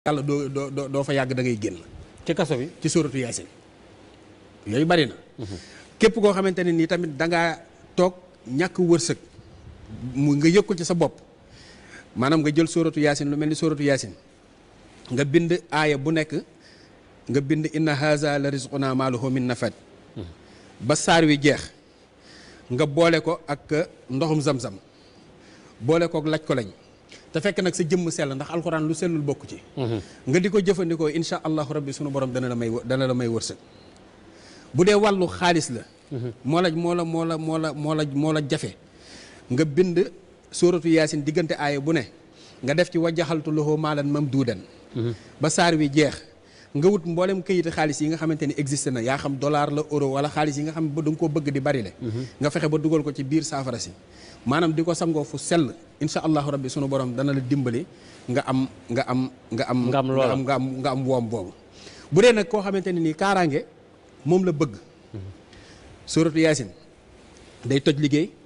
yàlla doo doo doo fa yàgg da ngay génn ci kaso bi ci sóoratu yaasin yooyu bari na képp koo xamante ne nii tamit da ngaa toog ñàkk wërsëg mu nga yëg ko ci sa bopp maanaam nga jël sóoratu yaasin lu mel ni sóoratu yaasin nga bind aaya bu nekk nga bind inna haza la rizquna maaluhu min nafad ba saar wi jeex nga boole ko ak ndoxum zam-zam boole kook laj ko lañ te fekk nag sa jëmm sell ndax alxuraan lu sellul bokk ci nga di ko jëfandikoo insha allahu rabbi sunu borom dana la may dana la may wërsëg bu dee wàllu xaalis la moo la moo la moo la moo la moo la moo la jafe nga bind sóoratu yaasin diggante aaya bu ne nga def ci wajjaxaltu lahu maalan mamduudan ba saar wi jeex nga wut mboolem këyiti xaalis yi nga xamante ni existé na yaa xam dollar la euro wala xaalis yi nga xam ba da nga koo bëgg di bari le nga fexe ba dugal ko ci biir saafara si maanaam di ko sangoo fu sell insha allahu rabbi sunu borom dana la dimbali nga am nga am nga am Nga am loola. nga am nga am woom boobu bu dee nag koo xamante ne nii kaaraange moom la bëgg sóoratu yaasin day toj liggéey